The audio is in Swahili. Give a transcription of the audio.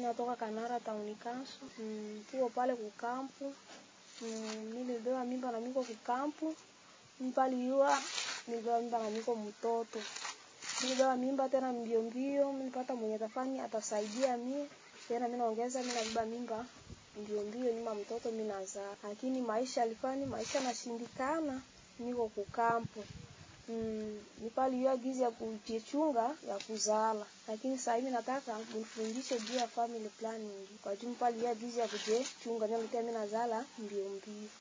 natoka Kanara tauni kansu mm, tuko pale kukampu mm, nilibeba mimba na miko kukampu mpali yua nilibeba mimba na miko mtoto nilibeba mimba tena mbio mbio nilipata mwenye tafani atasaidia mie tena mimi naongeza mimi nabeba mimba mbio mbio nyuma mtoto mimi nazaa lakini maisha alifani maisha nashindikana niko kukampu mm, nipaliwa gizi ya kujichunga ya kuzala lakini sasa hivi nataka nifundishe juu ya family planning kwa juu paliwa gizi ya kujichunga ndio mimi nazala mbio mbio